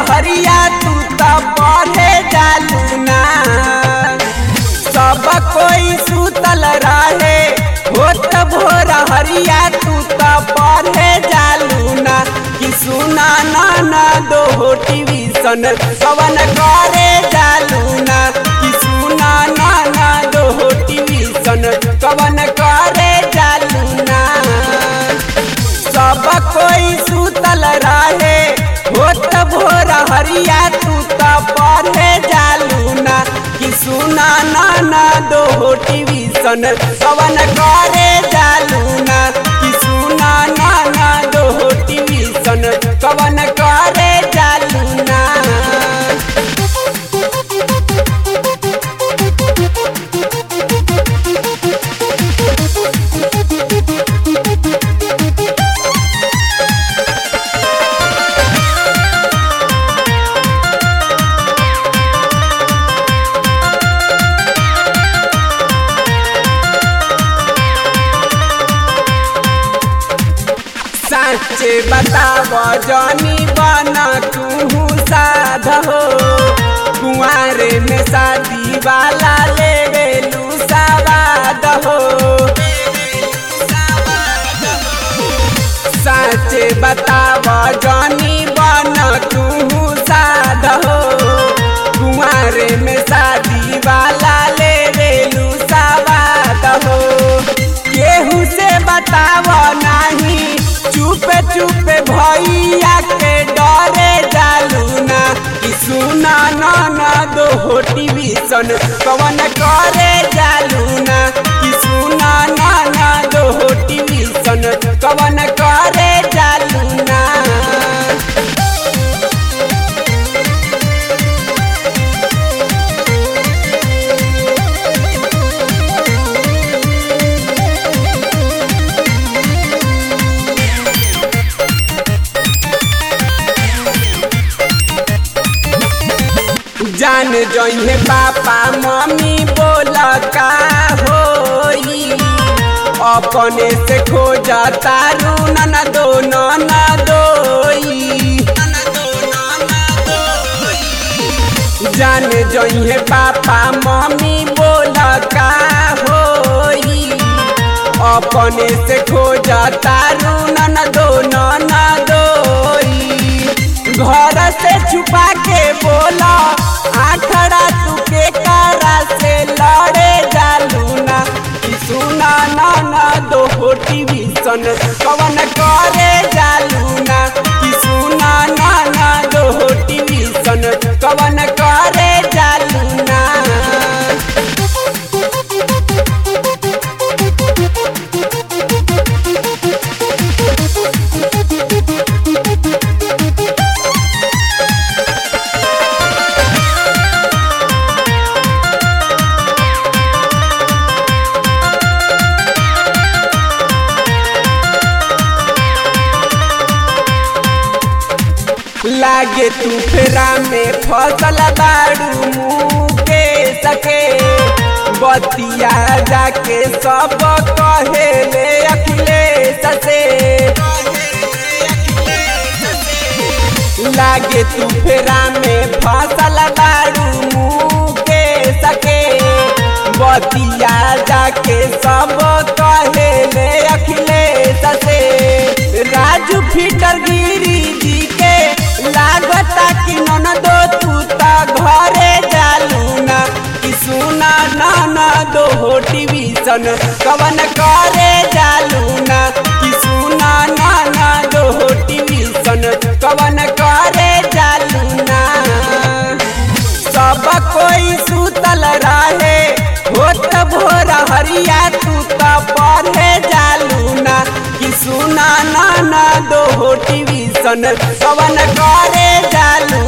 हरिया तू तो पढ़े जालू ना सब कोई सुतल रहे होत भोर हरिया तू तो पढ़े जालू ना कि सुना ना ना दो हो टीवीसन कवन करे जालू ना कि सुना ना ना दो हो टीवीसन कवन करे जालू ना सब कोई सुतल रहे होत भोर हरिया तू तो पढ़े जालू ना कि सुना ना ना दो हो टीवीसन कवन करे जालू ना कि सुना ना ना दो हो टीवीसन कवन करे जालू ना साचे बताव जानी बना तू साध हो कुआरे में शादी वाला ले गेलू सवाद हो साचे बताव जानी बना तू साध हो कुआरे में शादी वाला ले गेलू सवाद हो केहू से बताव नहीं चुपे चुपे भैया के डरे जालू ना कि सुना ना ना दो हो टीवीसन कवन करे जालू ना कि सुना ना ना दो हो टीवीसन कवन करे जालू ना जान जइहे पापा मम्मी बोल का होई अपने से खोज तारू नन दो नन दोई जान जइहे पापा मम्मी बोल का होई अपने से खोज तारू नन दो नन दोई घर से छुपा के बोला आखड़ा तू के कारा से लड़े जालू ना कि सुना ना ना दो हो टीवीसन कवन करे जालू ना कि सुना ना ना दो हो टीवीसन कवन करे जालू ना लागे तू फेरा में फसल बाड़ू मुँह के सके बतिया जाके सब कहे ले अखिलेश से लागे तू फेरा में फसल बाड़ू मुँह के सके बतिया जाके सब कहे ले अखिलेश से राजू फिटर गिरी जी के लागता कि नन दो तू ता घरे जालू ना कि सुना ना ना दो हो टीवीसन कवन करे जालू ना कि सुना ना ना दो हो टीवीसन कवन करे जालू ना सब कोई सुतल रहे होत भोर हरिया तू तो पढ़े जालू ना कि सुना ना ना दो हो टीवीसन कवन करे जालू